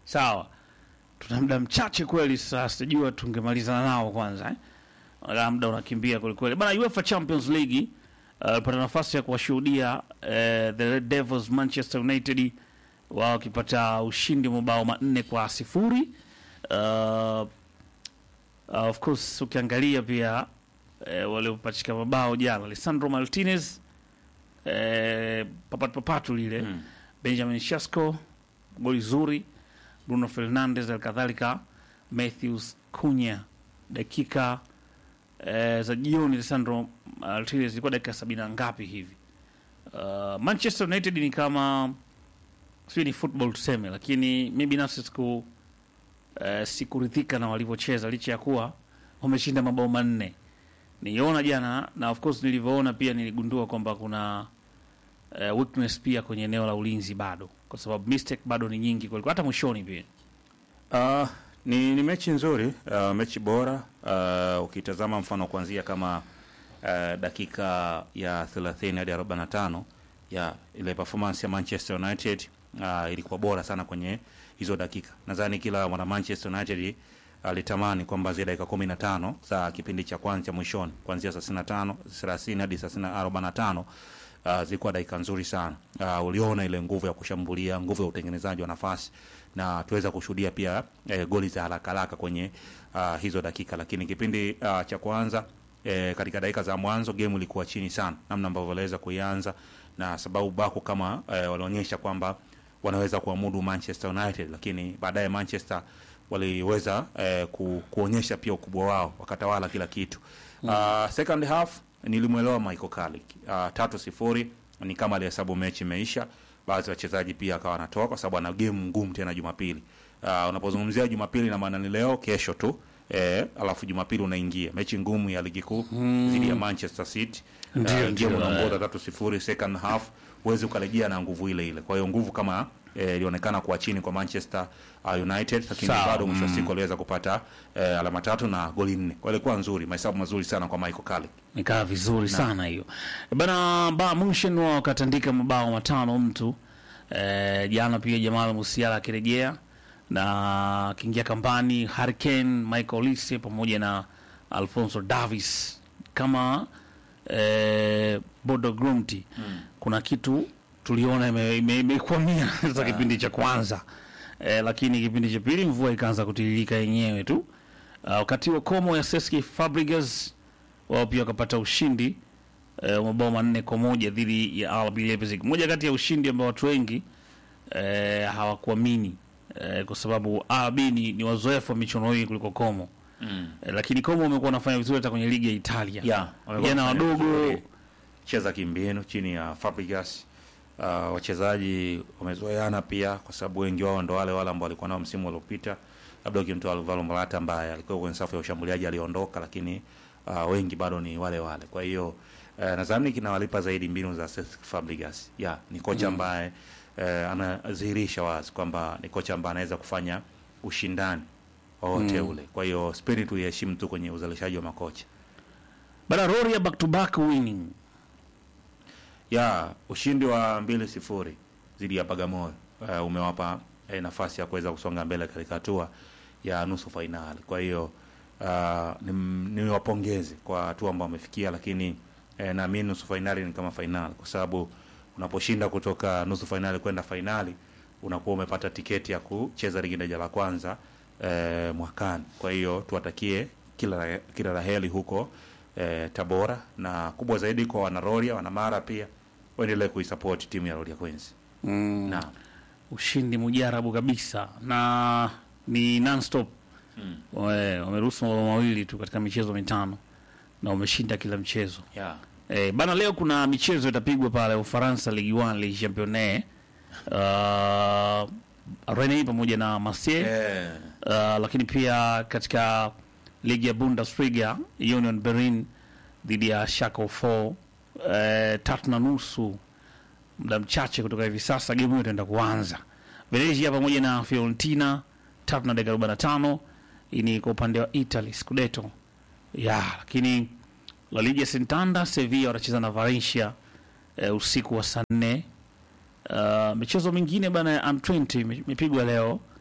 sawa tuna muda mchache kweli sasa sijua tungemalizana nao kwanza eh? Wala muda unakimbia kwelikweli bana UEFA Champions League uh, pata nafasi ya kuwashuhudia uh, the Red Devils Manchester United wao wakipata ushindi wa mabao manne kwa sifuri uh, uh, of course ukiangalia pia eh, waliopachika mabao jana Lisandro Martinez eh, papatu papatu lile Mm. Benjamin Shasko goli zuri Bruno Fernandes alikadhalika Matthews Cunha dakika eh, za jioni Lisandro Martinez ilikuwa dakika sabini na ngapi hivi uh, Manchester United ni kama sio ni football tuseme lakini mi binafsi siku eh, sikuridhika na walivyocheza licha ya kuwa wameshinda mabao manne niliona jana na of course nilivyoona pia niligundua kwamba kuna uh, weakness pia kwenye eneo la ulinzi bado kwa sababu mistake bado ni nyingi kweli hata mwishoni pia Uh, ni, ni mechi nzuri uh, mechi bora uh, ukitazama mfano kuanzia kama uh, dakika ya 30 hadi 45 ya ile performance ya Manchester United uh, ilikuwa bora sana kwenye hizo dakika. Nadhani kila mwana Manchester United alitamani kwamba zile dakika 15 za kipindi cha kwanza cha mwishoni kuanzia 35 30 hadi 45 uh, zilikuwa dakika nzuri sana. Uh, uliona ile nguvu ya kushambulia, nguvu ya utengenezaji wa nafasi na tuweza kushuhudia pia eh, goli za haraka haraka kwenye uh, hizo dakika, lakini kipindi uh, cha kwanza eh, katika dakika za mwanzo game ilikuwa chini sana, namna ambavyo waliweza kuianza, na sababu bako kama eh, walionyesha kwamba wanaweza kuamudu Manchester United, lakini baadaye Manchester waliweza eh, ku, kuonyesha pia ukubwa wao, wakatawala kila kitu mm. uh, second half nilimwelewa Michael Carrick uh, tatu sifuri ni kama alihesabu mechi imeisha. Baadhi ya wachezaji pia akawa anatoka kwa sababu ana game ngumu tena Jumapili. Uh, unapozungumzia Jumapili na maana ni leo kesho tu eh, alafu Jumapili unaingia mechi ngumu ya ligi kuu dhidi ya Manchester City. Ndio, Uh, ndio, game eh. unaongoza tatu sifuri second half, huwezi ukarejea na nguvu ile ile. Kwa hiyo nguvu kama eh, ilionekana kuwa chini kwa Manchester uh, United, lakini Sawa, bado mwisho wa mm. siku aliweza kupata eh, alama tatu na goli nne. Kwa hiyo ilikuwa nzuri, mahesabu mazuri sana kwa Michael Carrick. nikaa vizuri sana hiyo bana ba Munchen wao wakatandika mabao matano mtu eh, jana pia Jamal Musiala akirejea na akiingia kambani Harry Kane, Michael Olise pamoja na Alfonso Davis kama eh, Bodo Glimt kuna kitu tuliona imekwamia ime, imekwamia sasa kipindi cha kwanza eh, lakini kipindi cha pili mvua ikaanza kutiririka yenyewe tu uh, wakati wa komo ya Cesc Fabregas wao pia wakapata ushindi eh, wa mabao manne kwa moja dhidi ya RB Leipzig, moja kati ya ushindi ambao watu wengi eh, hawakuamini eh, kwa sababu RB ni, ni wazoefu wa michuano hii kuliko Como Mm. eh, lakini Como wamekuwa wanafanya vizuri hata kwenye ligi ya Italia Yeah, wamekuwa vijana wanafanya wadogo vizuri. cheza kimbinu chini ya Fabregas. Uh, wachezaji wamezoeana pia kwa sababu wengi wao ndo wale wale ambao walikuwa nao msimu uliopita, labda ukimtoa Alvaro Morata ambaye alikuwa kwenye safu ya ushambuliaji aliondoka, lakini uh, wengi bado ni wale wale. Kwa hiyo uh, nadhani kinawalipa zaidi mbinu za Cesc Fabregas. Yeah, ni kocha ambaye uh, anadhihirisha wazi kwamba ni kocha ambaye anaweza kufanya ushindani wowote ule. Kwa hiyo spirit tuiheshimu tu kwenye uzalishaji wa makocha. bara Roria back to back winning ya ushindi wa mbili sifuri dhidi ya Bagamoyo uh, umewapa eh, nafasi ya kuweza kusonga mbele katika hatua ya nusu fainali. Kwa hiyo uh, niwapongeze kwa hatua ambao wamefikia, lakini eh, naamini nusu fainali ni kama fainali, kwa sababu unaposhinda kutoka nusu fainali kwenda fainali unakuwa umepata tiketi ya kucheza ligi daraja la kwanza eh, mwakani. Kwa hiyo tuwatakie kila kila la heri huko eh, Tabora, na kubwa zaidi kwa wanaroria wanamara pia waendelee kuisupport timu ya Roria Queens. mm. Naam. ushindi mujarabu kabisa na ni non-stop Mm. Wame- wameruhusu mabao mawili tu katika michezo mitano na wameshinda kila mchezo Yeah. Eh, bana leo kuna michezo itapigwa pale Ufaransa Ligue 1 Ligue Championne uh, Rennes pamoja na Marseille Eh, uh, lakini pia katika ligi ya Bundesliga Union Berlin dhidi ya Schalke 4 uh, tatu na nusu muda mchache kutoka hivi sasa game hiyo itaenda kuanza. Venezia pamoja na Fiorentina tatu na dakika arobaini na tano. Hii ni kwa upande wa Italy Scudetto ya lakini La Liga Santander Sevilla watacheza na Valencia eh, usiku wa saa nne. Uh, michezo mingine bana ya M20 ime- imepigwa leo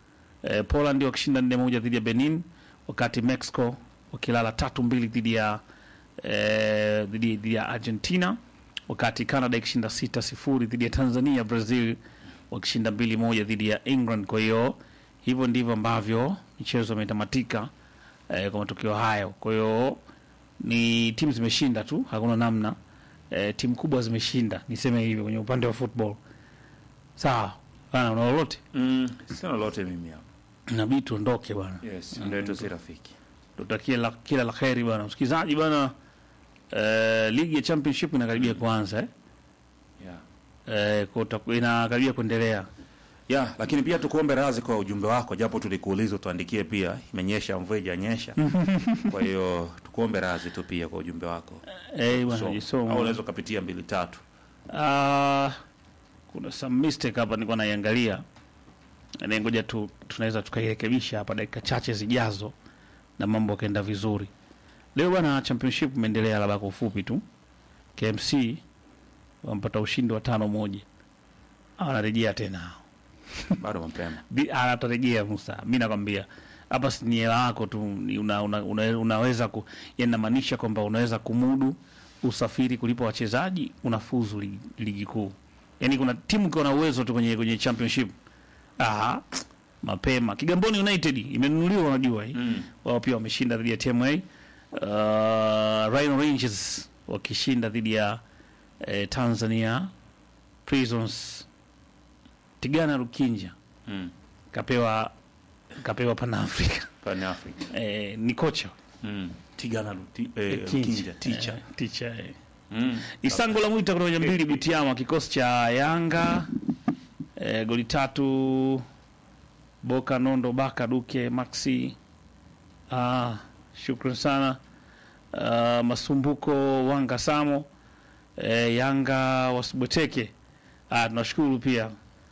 eh, Poland wakishinda nne moja dhidi ya Benin, wakati Mexico wakilala tatu mbili dhidi ya eh, dhidi dhidi ya Argentina, wakati Canada ikishinda sita sifuri dhidi ya Tanzania, Brazil wakishinda mbili moja dhidi ya England. Kwa hiyo hivyo ndivyo ambavyo michezo imetamatika eh, kwa matokeo hayo. Kwa hiyo ni timu zimeshinda tu, hakuna namna eh, timu kubwa zimeshinda, niseme hivyo kwenye upande wa football. Sawa bana, una lolote? Mm, sina lolote mimi hapa. Inabidi tuondoke bwana, Yes, ndio yetu si rafiki. tutakie la, kila la kheri bwana. Msikilizaji bwana, eh, ligi ya championship inakaribia kuanza eh? Yeah. Eh, kwa utaku- inakaribia kuendelea Yeah, lakini pia tukuombe radhi kwa ujumbe wako, japo tulikuuliza tuandikie pia, imenyesha mvua ijanyesha. Kwa hiyo tukuombe radhi tu pia kwa ujumbe wako. eh, bwana So, jisoma. au unaweza ukapitia mbili tatu. Ah, kuna some mistake hapa nilikuwa naiangalia. Na ngoja tu tunaweza tukairekebisha hapa dakika chache zijazo na mambo yakaenda vizuri. Leo bwana championship imeendelea labda kwa ufupi tu. KMC wampata ushindi wa tano moja. Anarejea tena. Bado mapema. Bi- anatarejea Musa. Mimi nakwambia hapa si ni hela yako tu ni una, una, una, unaweza ku yani namaanisha kwamba unaweza kumudu usafiri kulipa wachezaji unafuzu ligi, ligi kuu. Yaani kuna timu ikiwa na uwezo tu kwenye kwenye championship. Ah, mapema. Kigamboni United imenunuliwa unajua hii. Mm. Wao pia wameshinda dhidi ya TMA. Uh, Rhino Rangers wakishinda dhidi ya eh, Tanzania Prisons. Tigana Rukinja Mm. kapewa kapewa Pan Africa. Pan Africa. Eh, ni kocha Mm. Tigana Luti, eh, Kinja. Kinja, teacher. Eh, teacher eh. Mm. Isango la Mwita kutoka mbili Butiama kikosi cha Yanga eh, goli tatu Boka Nondo Baka Duke Maxi ah, shukran sana ah, Masumbuko Wanga Samo eh, Yanga wasibweteke ah, tunashukuru pia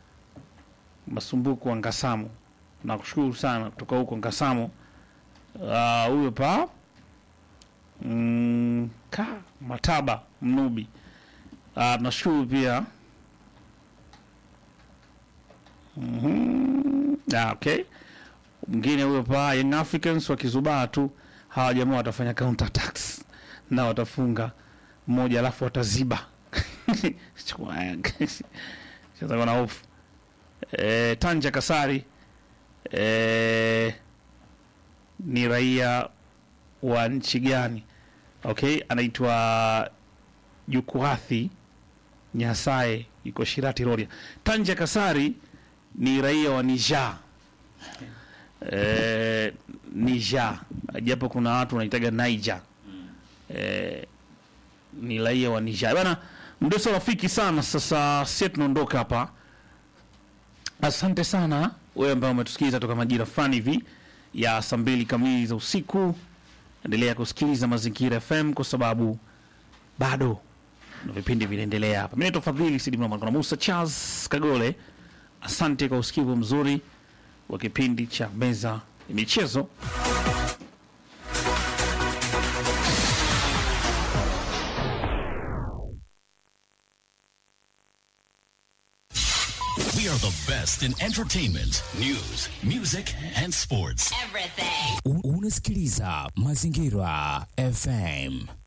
Masumbuko Wanga Samo nakushukuru sana kutoka huko Ngasamo Ah, huyo pa mm, ka Mataba Mnubi. Ah, tunashukuru pia Mhm. Ah, okay. Mwingine huyo pa Young Africans wakizubaa tu, hawa jamaa watafanya counter attacks na watafunga mmoja, alafu wataziba sasa kuna hofu eh, Tanja Kasari eh, ni raia wa nchi gani? Okay, anaitwa Jukuathi Nyasaye, yuko Shirati Rorya. Tanja Kasari ni raia wa Niger. Eh, Niger, japo kuna watu wanaitaga Niger. Eh, ni raia wa Niger. Bana, mdoso rafiki sana. Sasa sisi tunaondoka hapa. Asante sana wewe ambaye umetusikiliza toka majira fulani hivi ya saa mbili kamili za usiku. Endelea kusikiliza Mazingira FM kwa sababu bado na vipindi vinaendelea hapa. Mimi naitwa Fadhili Sidi Mlama, na Musa Charles Kagole. Asante kwa usikivu mzuri wa kipindi cha meza ya michezo. We are the best in entertainment, news, music, and sports. Everything. U- Unasikiliza Mazingira FM.